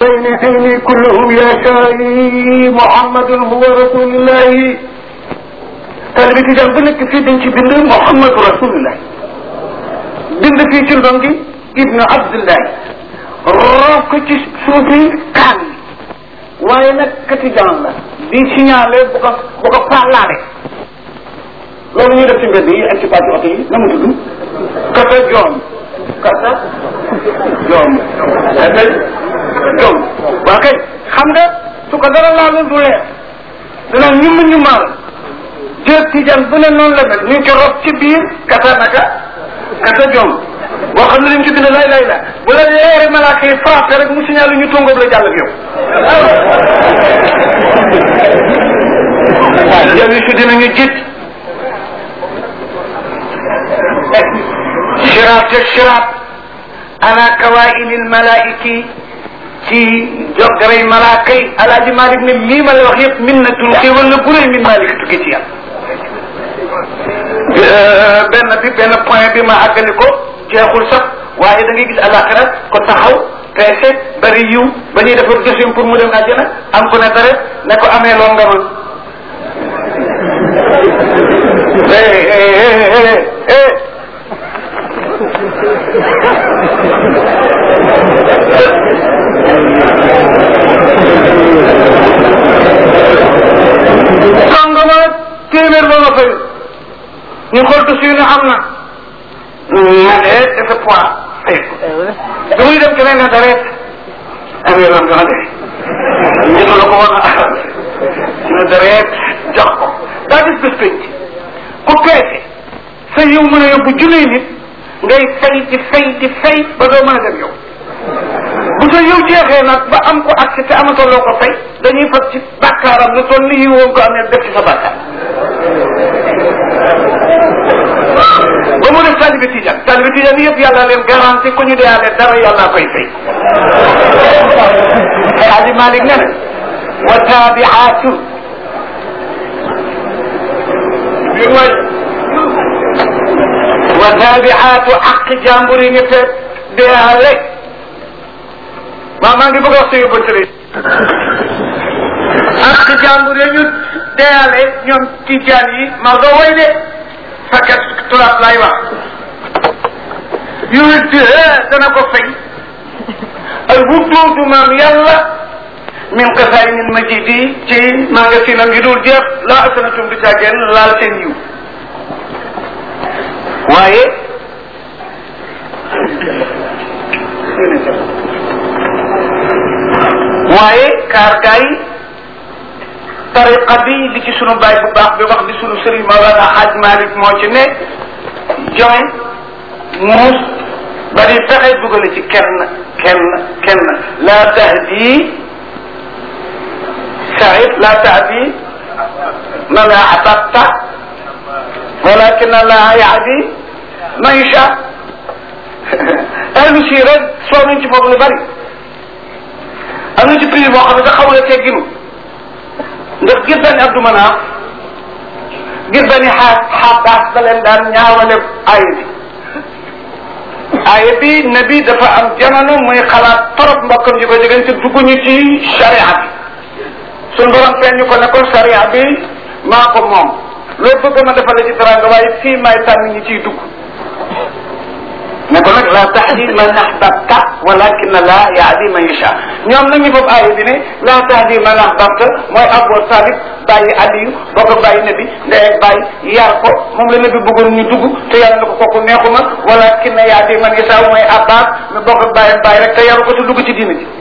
بين عيني كلهم يا شاي محمد هو رسول الله taalibe tijaan bu nekk fii dañ ci bind Muhammadu rasulullah bind fii ci ndongi ibnu abdullahi roof ko ci suufi kaan waaye nag ka tijaan la di signalé bu ko bu ko parlaare loolu ñuy def ci mbedd yi ak ci pàcc oto yi na mu tudd kata joom kata joom kata joom waa kay xam nga su ko dara laalul du leer dina ñum ñu maal jël tijaan bu ne noonu la mel ñu ngi ko rob ci biir kata naka kata joom boo xam ne dañ ci bind lay lay la bu la leeri malaaka yi frappé rek mu signalé ñu tungóob la jàll ak yow waaw yow yi su dinañu jiit siraat te siraat ala kawaa'inil malaa'iki ci joggaray malaaka yi alaaji Malik ne lii ma la wax yëpp minnatun xéewal la bu rëy min Malik tukki ci yàlla benn bi benn point bi ma àggali ko jeexul sax waaye da ngay gis alaxira ko taxaw peese bari yiw ba ñuy defar jëfim pour mu dem àjjana am ko ne dara ne ko amee loo nga man sangama téeméer ba ma fay ñu xool tu suy ne am na ma ne dafa poids fay ko du muy dem keneen ne dareet amee loon dana de ñu la ko woon a na dareet jox ko daa gis bés penc ku peese sa yow mën a yóbbu junniy nit ngay fay di fay di fay ba doo mën a dem yow bu sa yow jeexee nag ba am ko accès te amatoo loo ko fay dañuy fas ci bàkkaaram lu toll ni yiwoon ko amee def ci sa bàkkaar ba mu def taalibe tijaan taalibe tijaan yëpp yàlla leen garanti ku ñu deyaale dara yàlla koy fay Alaaji Malik ne wa taabiaatu wa taabiaatu aq jàmbur yi nga fekk deyaale maa maa ngi bëgg a wax sa yóbbante de ak jàmbur yi ñu deyaale ñoom tijaan yi maa doo way de fakkat tulaab laay wax yonent dana ko fay al wutuudu maam yàlla min xasaayinil majidi ci magasinam yi dul jeex laa asanatum du caageen laal seen yiw waaye waaye kaar gaay tariqa bi li ci sunu baay bu baax bi wax di sunu sëriñ Mawlana Hadj Malick moo ci ne joŋe muus ba di fexe dugale ci kenn kenn kenn la tahdi Saïd la tahdi man ahbabta walakin Allah yahdi man yasha ahlu si rek soo nañ ci foofu lu bari am na ci prix boo xam ne sax xaw la tegginu ndax gis bani Abdou Manaf gis bani xaas xabaas da leen daan ñaawale aaya bi aaya bi nabi dafa am jamono muy xalaat trop mbokkam ji ko jegeen te dugguñu ci charia bi suñ borom feeñ ñu ko ne ko charia bi maa ko moom loo bëgg ma defal la ci teranga waaye fii may tànn ñi ciy dugg ne ko nag la tahdi man ahbabta walakin la yahdi man yasha ñoom nag ñu foofu aaya bi ne la tahdi man ahbabta mooy Abu Talib bàyyi Aliyu boo ko bàyyi nabi ndey ak bàyyi yar ko moom la nabi bëggoon ñu dugg te yàlla na ko kooku neexuma walakin yahdi man yasha mooy Abbas mi boo ko bàyyi bàyyi rek te yaru ko te dugg ci diina ji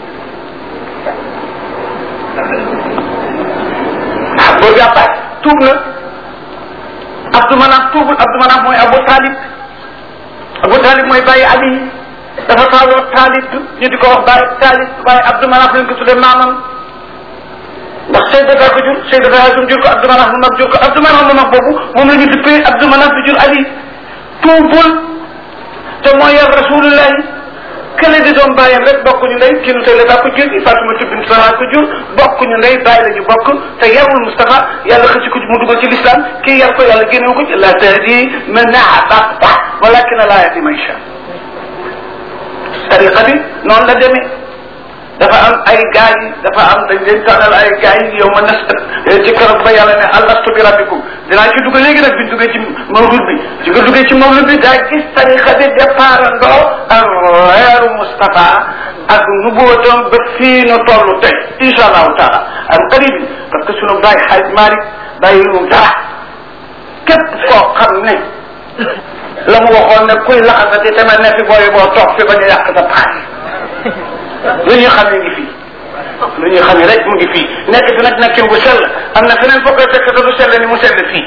ah boobu Abbas tuub na Abdou Manaf tuubul Abdou Manaf mooy Abu Talib Abu Talib mooy bàyyi Ali dafa taaloo Talib ñu di ko wax bàyyi Talib waaye Abdou Manaf lañ ko tuddee maamam ndax Sayyidata ko jur Sayyidata Hasum jur ko Abdou Manaf mu mag jur ko Abdou Manaf mu mag boobu moom la ñu duppee Abdou Manaf bi jur Ali tuubul te mooy yar Rasulullahi kële di doom bàyyam rek bokkuñu ndey kii nu Sayyidata ko jur Fatima bint Salaam ko jur bokkuñu ndey bàyyi la ñu bokk te yarul Mustafa yàlla xëcc ko mu dugal ci l'islam kii yar ko yàlla génnewu ko ci la tahdi man ahbabta walakin la yahdi man yasha tariqa bi noonu la demee dafa am ay gaay yi dafa am dañ leen tànnal ay gaay yi yow ma nas ci keroog ba yàlla ne alastu bi rabbikum dinaa ci dugg léegi nag bi duggee ci mawlud bi ci nga duggee ci mawlud bi daa gis tarixa bi départ ndoo ak weeru Moustapha ak nubuwatam ba fii nu toll tey incha allahu taala am qarib parce que sunu baay xaaj Malick bàyyi lu dara képp koo xam ne la mu waxoon ne kuy laxasati tamit ne fi booy boo toog fi ba ñu yàq sa paas lu ñuy xam ne ngi fii lu ñuy xam ne rek mu ngi fii nekk fi nag nekkin bu sell am na feneen foo koy fekk te du sell ni mu sell fii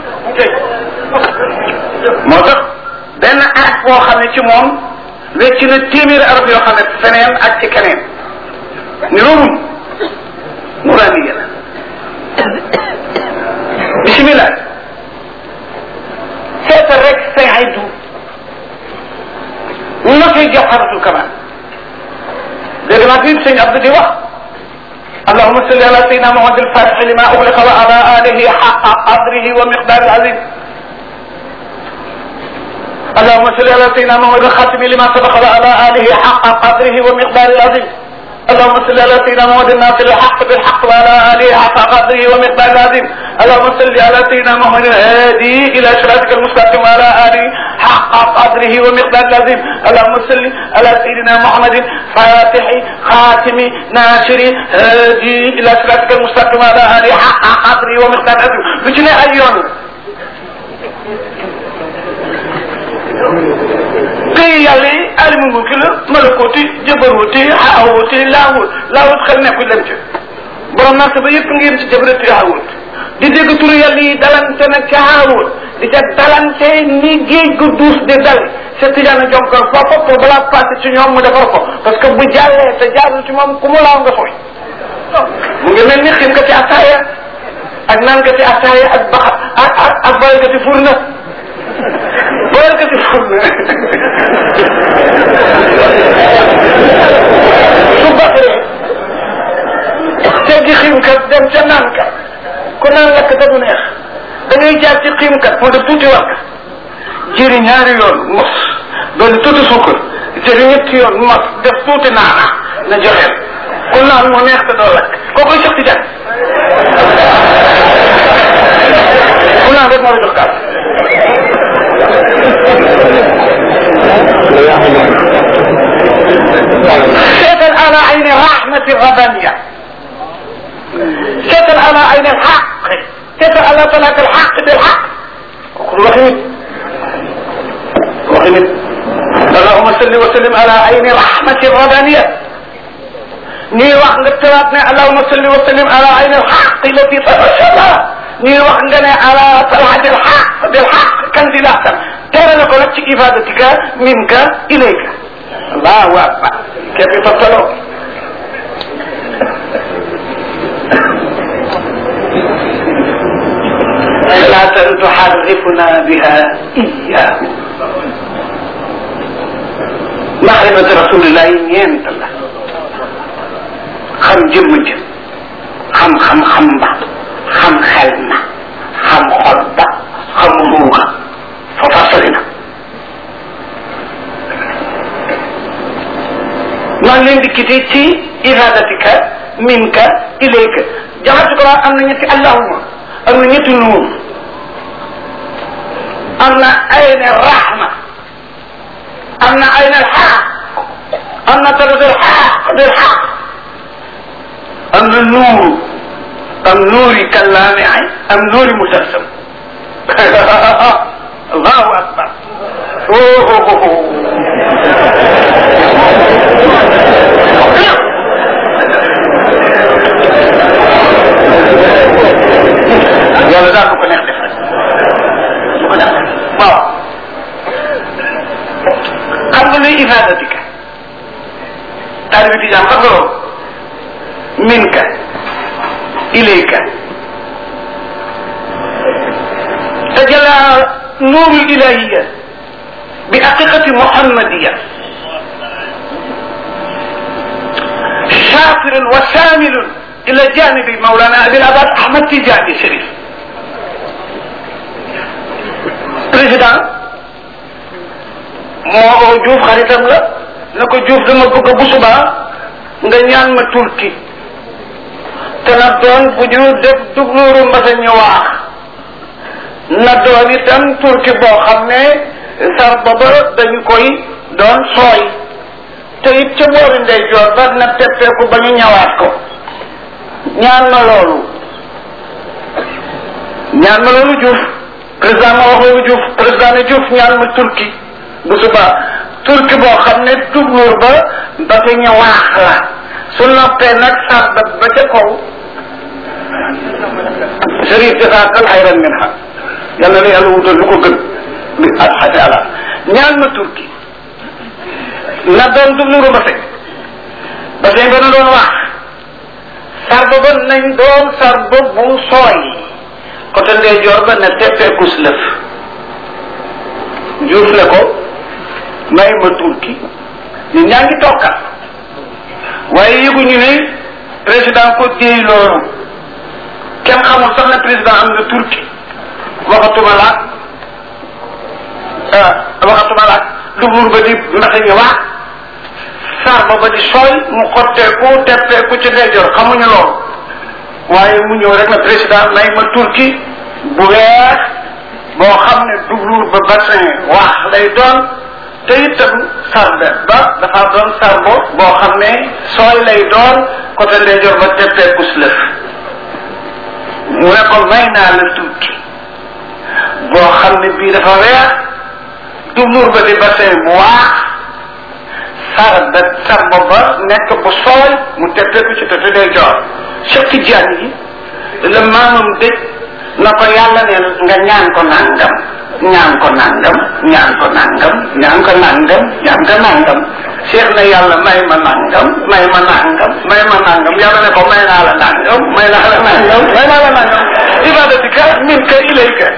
moo tax benn at boo xam ne ci moom wecc na téeméeri arab yoo xam ne feneen ak ci keneen ni loolu nuraaniya la bisimilah seetal rek say aydu ñu ma koy jox xaratul kamaan dégg naa fi sëñ Abdou di wax allahuma salli ala sayyidina Muhammad al-fatih lima ughliqa wa ala alihi haqqa qadrihi wa miqdari azim اللهم صل على سيدنا محمد الخاتم لما سبق وعلى اله حق قدره ومقداره العظيم اللهم صل على سيدنا محمد الناصر الحق بالحق وعلى اله حق قدره ومقداره العظيم اللهم صل على سيدنا محمد الهادي الى صراطك المستقيم وعلى اله حق قدره ومقداره العظيم اللهم صل على سيدنا محمد فاتح خاتم ناصر هادي الى صراطك المستقيم وعلى اله حق قدره ومقداره العظيم بجنة ايون pays yàlla yi alimu mulki la malakooti jabarooti xaawooti laawut laawut xel nekkul dem ci borom naa sa ba yëpp ngeen ci jabarati xaawut di dégg turu yàlla yi dalante nag ci xaawut di ca dalante ni géej gu duus di dal sa tijaana jonkal foofa pour balaa passé ci ñoom mu defar ko parce que bu jàllee te jaarul ci moom ku mu laaw nga sooy mu ngi mel ni xiim ka ci ataaya ak naan ka ci ataaya ak baxa ak ak ak bayal ka ci furna bayal ka ci furna su baxee teggi xiimkat dem ca naan ka ku naan lekk da du neex da ngay jaar ci xiimkat moo def tuuti war jëri ñaari yoon mos doon tuuti suukar jëri ñetti yoon mos def tuuti naana na joxeel ku naan mu neex te doo lekk koo koy jox ci jàng ku naan rek moo la jox kaas seetal ala ayni rahmati rabbaniya seetal ala ayni alxaq seetal ala talaata alxaq bilxaq kooku waxi nit waxi nit allahuma salli wa sallim ala ayni rahmati rabbaniya ñuy wax nga tëraat ne allahuma salli wa sallim ala ayni alxaq lati tabashala ñuy wax nga ne ala talaati alxaq bilxaq kanzilatan teerale ko nag ci ifadatika minka ilayka allahu akbar képp toftaloo salaatan tuxarrifuna biha iyahu maxrifatu rasulillahi ñeent la xam jëmm jëm xam xam xam ba xam xel na xam xol ba xam ruuga foofa sori na maa ngi leen di quitté ci iradatika minka ilayka jaxatu ko am na ñetti allahuma am na ñetti nuur am na ayna rahma am na ayna alxaq am na tadat alxaq bilxaq am na nuuru am nuuri kallaami ay am nuuri musalsam allahu akbar yàlla daal bu ko neex def rek bu ko neex def waaw xam nga luy ifadatika taalibi tijaan xam nga loolu minka ilayka tajalla nuuru ilahiya bi haqiqati muhammadiya شاكر وشامل الى جانب مولانا ابي العباس احمد تجاني شريف président moo Diouf xaritam la na ko Diouf dama bëgg bu subaa nga ñaan ma turki te na doon bu ñu def dugluuru mbasa ñu waax na doon itam turki boo xam ne sar baba dañu koy doon sooy te it ca boori ndeyjoor ba na teppeeku ba ñu ñawaat ko ñaan ma loolu ñaan ma loolu Diouf président ma wax loolu Diouf président ne Diouf ñaan ma turki bu subaa turki boo xam ne dugluur ba ba fa ñawaax la su noppee nag sàrba ba ca kaw sërif jasaakal xayran min ha yàlla na yàlla wutal lu ko gën bi alxati ala ñaan ma turki na doon dugluuru ba fekk ba seen ba na doon wax sarba ba nañ doon sarba bu sooy côté ndeyjoor ba ne teppeekus lëf juuf le ko may ma turki ñu ñaa ngi tokkat waaye yëguñu ne président ko déy loolu kenn xamul sax ne président am na turki waxatuma laat waxatuma laat dubur ba di mbata ñu wax sarba ba di sooy mu xotteeku teppeeku ci ndeyjoor xamuñu loolu waaye mu ñëw rek na président may ma turki bu weex boo xam ne dubluur ba bassin waax lay doon te itam sarbe ba dafa doon sarbo boo xam ne sooy lay doon côté ndeyjoor ba teppeeku lëf mu ne ko may naa la turki boo xam ne bii dafa weex dubluur ba di bassin bu waax sarbe sarbo ba nekk bu sooy mu teppeeku ci côté ndeyjoor Cheikh Tidiane yi la maamam dëj na ko yàlla ne nga ñaan ko nangam ñaan ko nangam ñaan ko nangam ñaan ko nangam ñaan ko nangam Cheikh na yàlla may ma nangam may ma nangam may ma nangam yàlla ne ko may naa la nangam may naa la nangam may naa la nangam ibadatika minka ilayka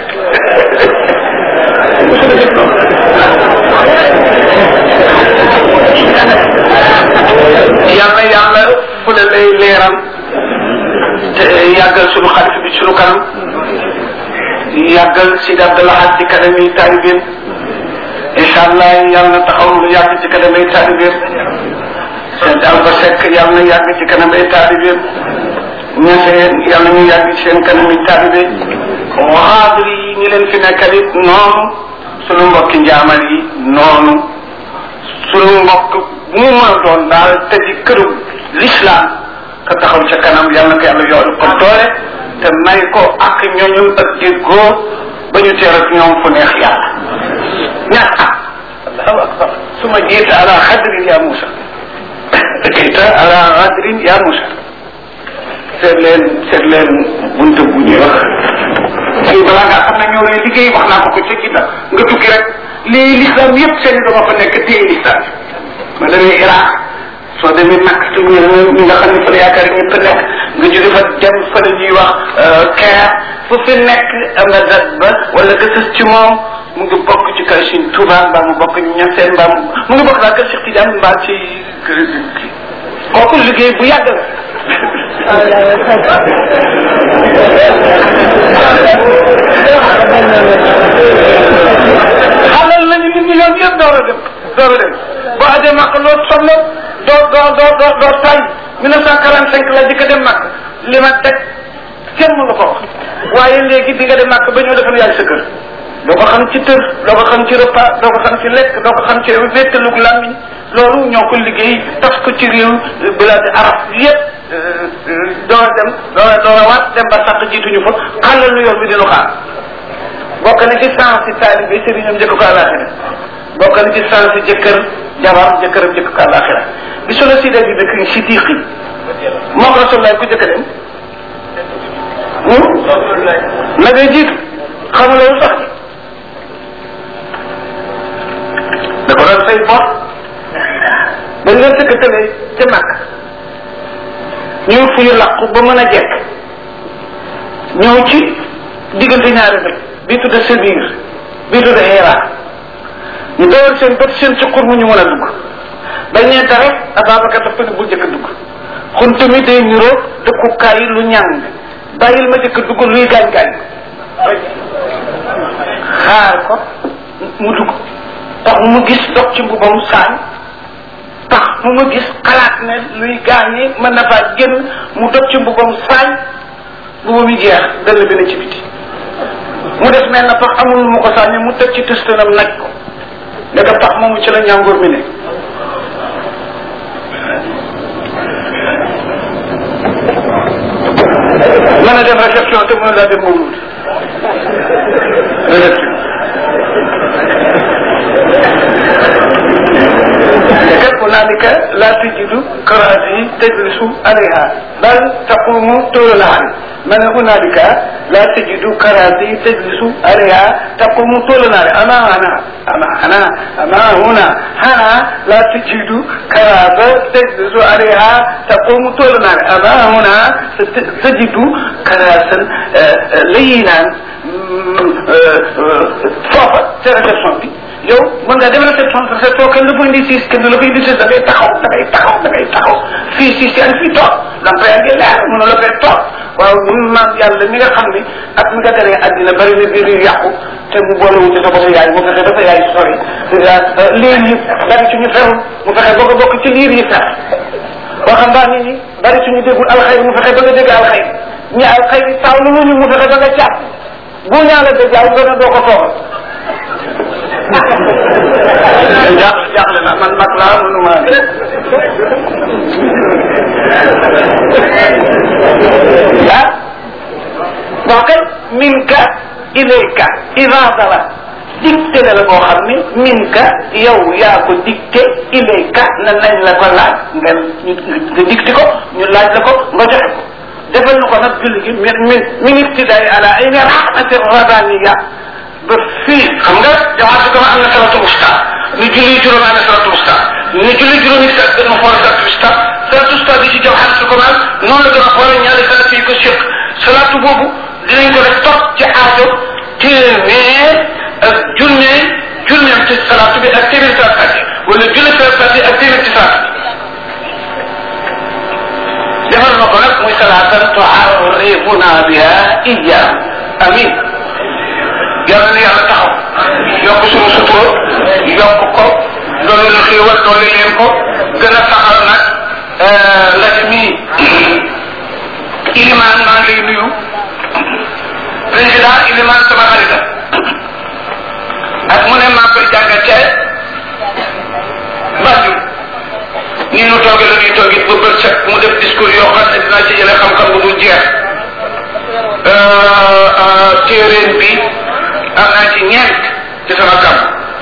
yàlla yàlla fu le lay leeram te yàggal sunu xarit bi sunu kanam yàggal Sidi Abdallah ci kanam yi taalibeem incha allah yàlla na taxaw lu yàgg ci kanam ay taalibeem seen Alba Seck yàlla na yàgg ci kanam ay taalibeem ñeseen yàlla ñu yàgg ci seen kanam yi taalibe waxaadri yi ñi leen fi nekkal it noonu sunu mbokki njaamal yi noonu sunu mbokk mu mën a doon daal te di këru l'islam ka taxaw ca kanam yàlla na ko yàlla yoolu ko doole te may ko ak ñooñu ak déggoo ba ñu teer ak ñoom fu neex yàlla ñaar ah allahu akbar suma jiita ala xadrin ya Musa jiita ala xadrin ya Musa seet leen seet leen bunte bu ñuy wax fii balaa ngaa xam ne ñoo lay liggéey wax naa ko ko ca kita nga tukki rek lii l'islam yëpp seen i dama fa nekk téye l'islam ma demee Iraq soo demee nag te ñu ñi nga xam ne fa la yaakaar ñëpp a nekk nga jóge fa dem fa la ñuy wax Caire fu fi nekk am nga dat ba wala nga sës ci moom mu ngi bokk ci kër Sëriñ Tuubaa mbaa mu bokk ñaseen mbaa mu ngi bokk daal kër Cheikh Tidiane mbaa ci kër kooku liggéey bu yàgg la xalal nañu nit ñi yoon yëpp door a dem door a dem boo ajee màkk loo sonn doo doo doo doo doo tay mille neuf cent quarante cinq la jëkk a dem màkk li ma teg kenn mënu ko wax waaye léegi di nga dem màkk ba ñëw defe yaay sa kër doo ko xam ci tër doo ko xam ci repas doo ko xam ci lekk doo ko xam ci wéttalug làmmiñ loolu ñoo ko liggéey tas ko ci réew bilaadi arab yépp doo dem doo doo waat dem ba sàq jiituñu fa xàllal lu yoon bi dinu xaar bokk na ci sens si taalibe sëriñam njëkk ko àllaaxira bokk na ci sens si jëkkër jabar jëkkëram njëkk ko àllaaxira bi solo si de bi dëkk si tiiqi moom rasulullah ku jëkk dem na ngay jiitu xam nga lu tax da ko doon say bor dañ leen sëkkatale ca màkk ñëw fu ñu làqu ba mën a jekk ñëw ci diggante ñaari dëkk bii tudde Sabir bii tudde Hira ñu dawal seen bët seen cuqur mu ñu mën a dugg bañ ne dara Ababacar dafa ne bul jëkk dugg xun tamit day niroo dëkkukaay lu ñàng bàyyil ma jëkk dugg luy gaañ-gaañ xaar ko mu dugg tax mu gis dox ci mbubam saañ tax mu mu gis xalaat ne luy gaañi mën na faa génn mu dog ci mbubam saañ mbubu mi jeex dënn bi na ci biti mu des mel na pax amul lu mu ko sànni mu teg ci tëstanam naj ko ne ko pax moomu ci la ñàngoor mi ne mën a dem réception te mën laa dem mawlud réception kat hunalika la tajidu karasi tajlisu alayha bal taqumu tololahan ma ne hunalika la tajidu karasi tajlisu alayha taqumu tololare ama hana ama hana ama huna hana la tajidu karasa tajlisu alayha taqumu tololare ama huna tajidu karasan layinan foofa ca réception bi yow mën ngaa dem réception réception kenn la fa indi siis kenn la fa indi siis da ngay taxaw da ngay taxaw da ngay taxaw fii siis yaa ngi fii toog lampa yaa ngi leer mënu la fee toog waaw ñun maam yàlla mi nga xam ni ak mi nga teree àddina bari na biir yu yàqu te mu boolewu ci sa bopp yaay mu fexe dafa yaay sori liir yi bari ci ñu ferul mu fexe ba nga bokk ci liir yi fer waxambaane yi bari ci ñu déggul alxayr mu fexe ba nga dégg alxayr ñi alxayr saaw lu ñu mu fexe ba nga càpp bu ñaala da jaaw gën a doo ko toogal jaaxle jaaxle na man mag laa mënu maa ah bon kay min ka ilayka iraada la dicté la la boo xam ni min ka yow yaa ko dicté ilayka na nañ la ko laaj nga nga dicté ko ñu laaj la ko nga joxe ko defal ñu ko nag julli gi min min min ibtidaay ala ayni rahmati rabaniya ba fii xam nga jamaat bi am na salatu musta ñu julli juróom am na salatu musta ñu julli juróomi sa gën a xool salatu musta salatu musta bi ci jawxan su komal noonu la gën a xool ñaari salatu yi ko séq salatu boobu dinañ ko def topp ci aajo téeméer ak junne junneem ci salatu bi ak téeméer salatu bi wala junne salatu bi ak téeméer ci salatu bi defal na ko nag muy salaatan tuarrifuna biha iya amin yàlla na yàlla taxaw yokk suñu sutura yokk ko dolli lu xéewal dolli leen ko gën a saxal nag ndaje mi ilimaan maa ngi lay nuyu président ilimaan sama xarita ak mu ne maa koy jàng ca Mbadou ni ñu tooge la ñuy tooge ba bët set mu def discours yoo xam ne dinaa ci jëlee xam-xam bu dul jeex téeréen bi am naa ci ñeent ci sama kam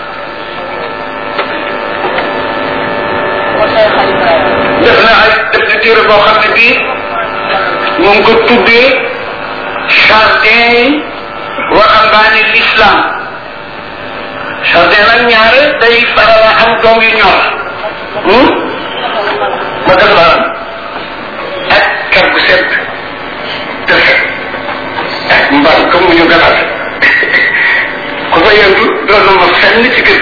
def na ay def na téere boo xam ne bii mu ngi ko tuddee jardin waxambaane l'islam jardin nag ñaare day faral a am doom yu ñor ma def la ak kër gu set defe ak mbal comme mu ñu galaat ku fa yëngu doon na ma fenn ci kër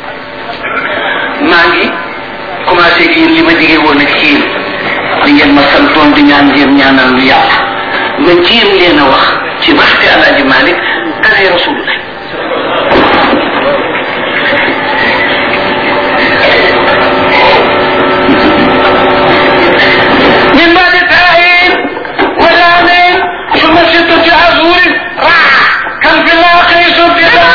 maa ngi commencé ci yéen li ma jige woon ak ci yéen li ngeen ma santoon di ñaan ngeen ñaanal lu yàlla ma jéem leen a wax ci waxte alaaji Malick dane rasulullah من بعد تاهين ولامين ثم ستة أشهر راح كان في الآخر ستة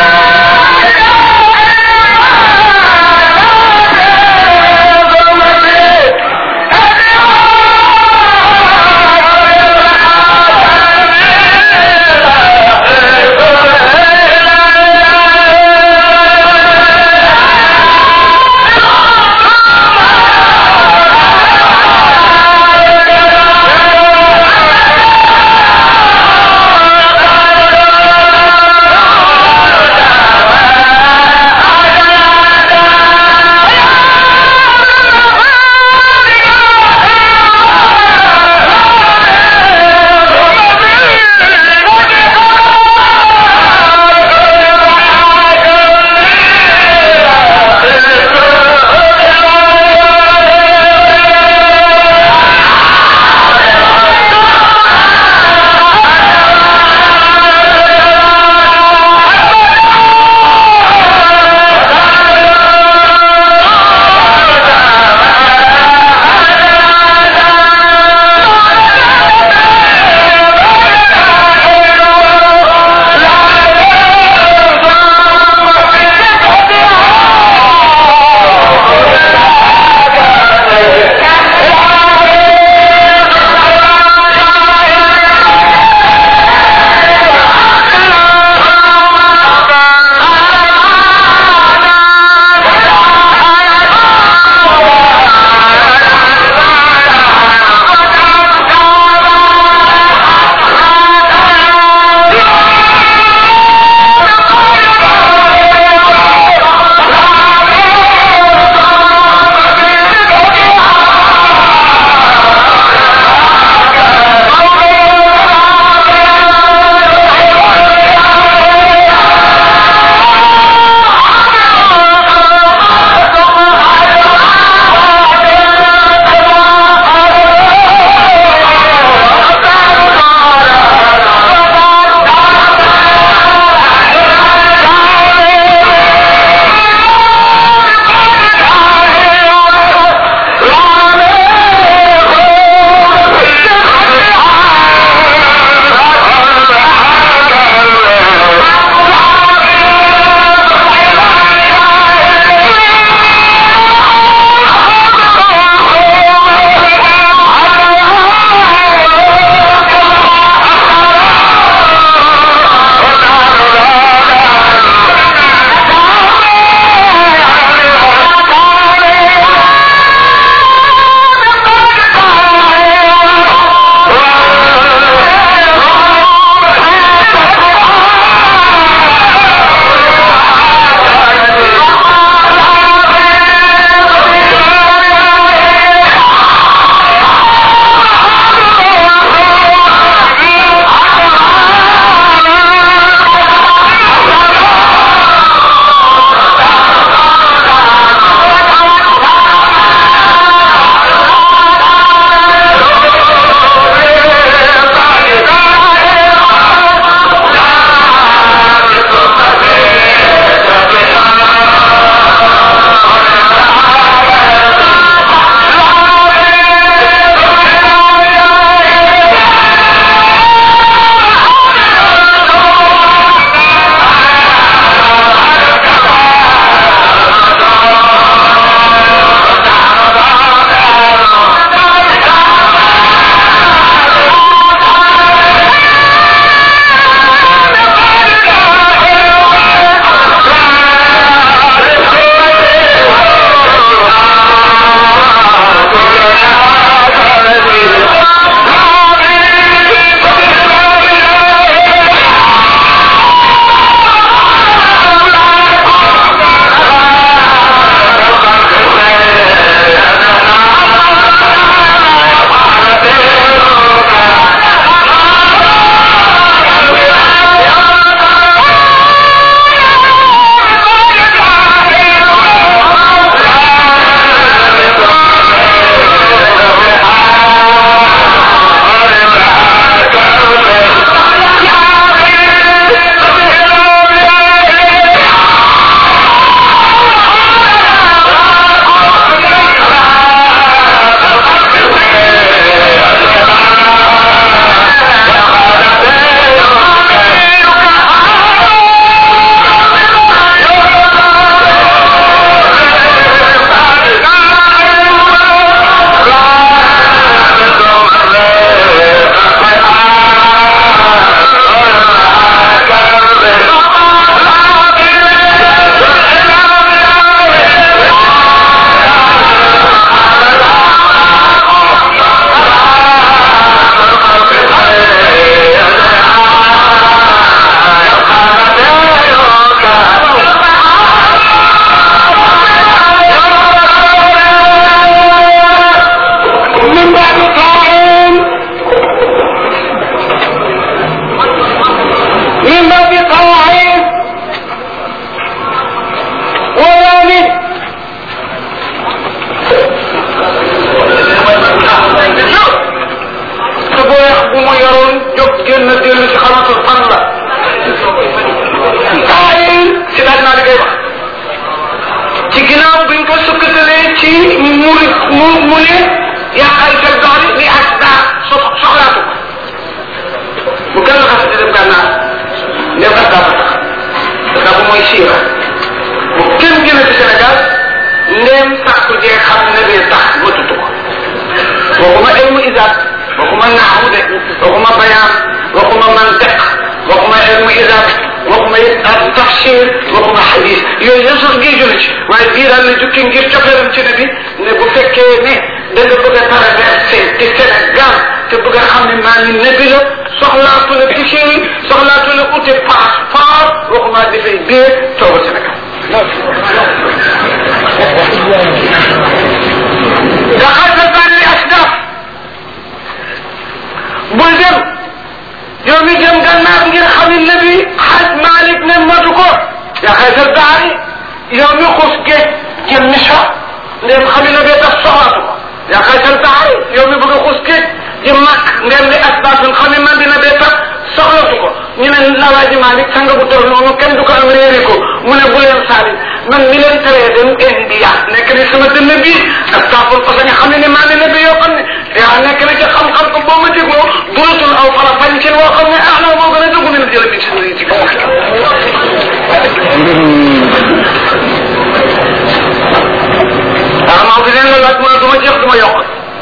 riyaadaat waxuma naaxu de waxuma bayaan waxuma mantiq waxuma ilmu idaat waxuma ak tafsir waxuma xadis yooyu yëpp sax géeju na ci waaye bii daal la jukki ngir cofeeram ci ne bi ne bu fekkee ne da nga bëgg a traversé ci Sénégal te bëgg a xam ne maa ngi nebi la soxlaatu la tisséri soxlaatu la ute passeport waxuma dafay bee tooga Sénégal daxalta bànni asdaf bul dem yow mi dem gannaaw ngir xam ne nabi xaj Malik ne matu ko yaa xaysal baari yow mi xus géej jëm Misra ndem xam ne bee tax soxlaatu ko yaa xaysal baari yow mi bëgg a xus géej jëm Makk ndem li asbaasun xam ne man dina bee tax soxlatu ko ñu ne Lawaaji Malik sanga bu toll noonu kenn du ko am réeri ko mu ne bu leen saali man mi leen teree dem India nekk ni sama dënn bii ak taaful parce que nga xam ne ne maa ngi ne bi yoo xam ne yaa nekk na ci xam-xam ko boo ma dégloo dulatul aw fala fañ ci woo xam ne ah non moo gën a dugg min jëla bi si ci kaw ah maa fi leen la laaj mu ne du ma jeex du ma yokk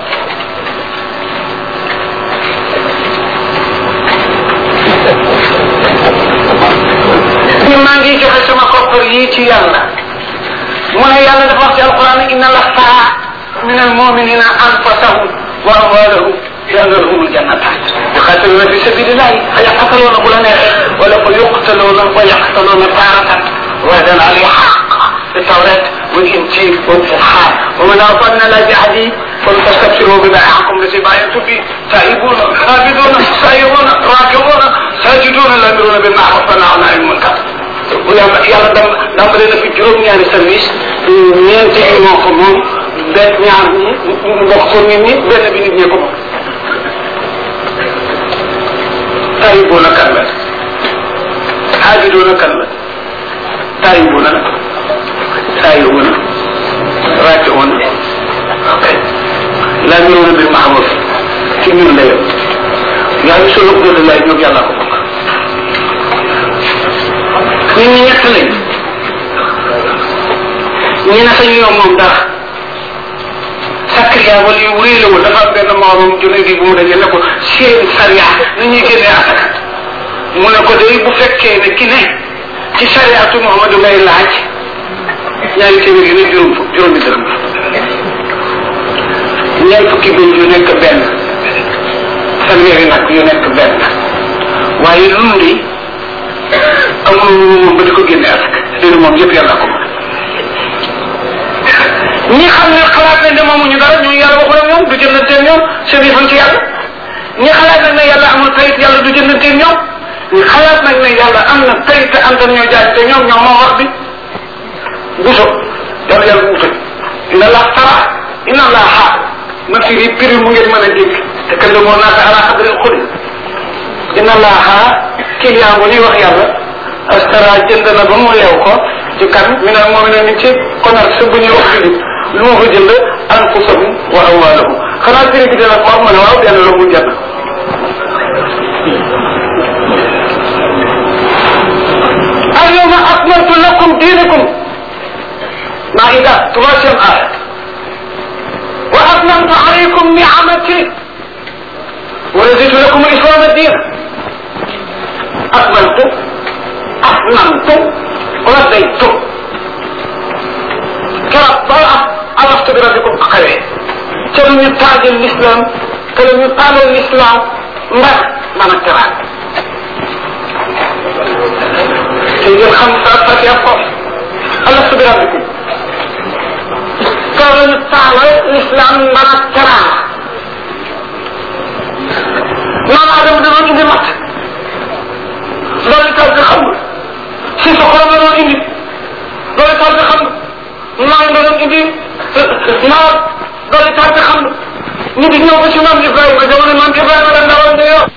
ni maa ngi joxe sama koppar yi ci yàlla mu ne yàlla dafa wax ci alquran inna lastaha min almuminina anfusahum wa amwalahum yàlla lahumul jannatat yuqatiluna fi sabilillahi fa yaqtaluna bu la neexee wala fa yuqtaluna wa yaqtaluna taratan وعدا عليه حق في التوراة والإنجيل والفرحان ومن أوفى لا بعهده فلتستبشروا ببيعكم الذي بايعتم به تائبون عابدون سائرون راكعون ساجدون الأمرون بالمعروف والنهون عن المنكر yàlla yàlla dam dambale na fi juróom-ñaari service ñeenti yi moo ko moom benn ñaar ñi mbokk ko nit ñi benn bi nit ñee ko moom taayibuuna kan la xaajiduuna kan la taayibuuna nag saayiruuna raakiuuna ok laamiruuna bil maaruf ci ñun la yow yaa ngi solo gëdd laay ñoom yàlla ko bokk nit ñi ñett lañ ñi ne sañu yow moom dara sakriya wala yu wéy la woon dafa am benn morom junne gi bu mu dajee ne ko seen sariya ni ñuy génnee asaka mu ne ko day bu fekkee ne ki ne ci sariatu Muhammadu ngay laaj ñaari téeméer yi ne juróom fukk juróomi dërëm ñeent fukki bëy yu nekk benn fanweeri nag yu nekk benn waaye lundi amul moom ba di ko génne asaka léegi moom yëpp yàlla ko ñi xam ne xalaat nañ ne moomuñu dara ñu yàlla waxul ak ñoom du jëndanteeg ñoom seen yëfan ci yàlla ñi xalaat nag ne yàlla amul tayit yàlla du jëndanteeg ñoom ñi xalaat nag ne yàlla am na tayit te antan ñoo jaay te ñoom ñoo moom wax bi buso yàlla yàlla bu utal ina la tara ina la xaar ma firi piri mu ngeen mën a dégg te kan la moo naata ala xadri xuli ina la xaar client bu ñuy wax yàlla astara jënd na ba mu leew ko ci kan mi ne moom ne ni ci commerce bu ñuy wax julit lu ma fa jënd anfusahum wa amwalahum xanaa firi bi dana ko wax ma ne waaw benn la mu jënd اليوم أكملت لكم دينكم مائدة تماشي آية وأتممت عليكم نعمتي ورزقت لكم الإسلام الدين أكملت أتممت رديت كرة عرفت بربكم أقوي كلم يتاج الإسلام كلم يقال الإسلام ما ما نكران سيد الخمسة فتيقف ألست بربكم كلم يتاج الإسلام ما نكران ما عدم دمان إندي مات loolu taal bi xam nga si sa xolam la doon indi loolu taal bi xam nga maa ngi doon indi naar loolu taal bi xam nga ñu di ñëw ba ci maam Ibrahima jamono maam Ibrahima la ndawal nga yow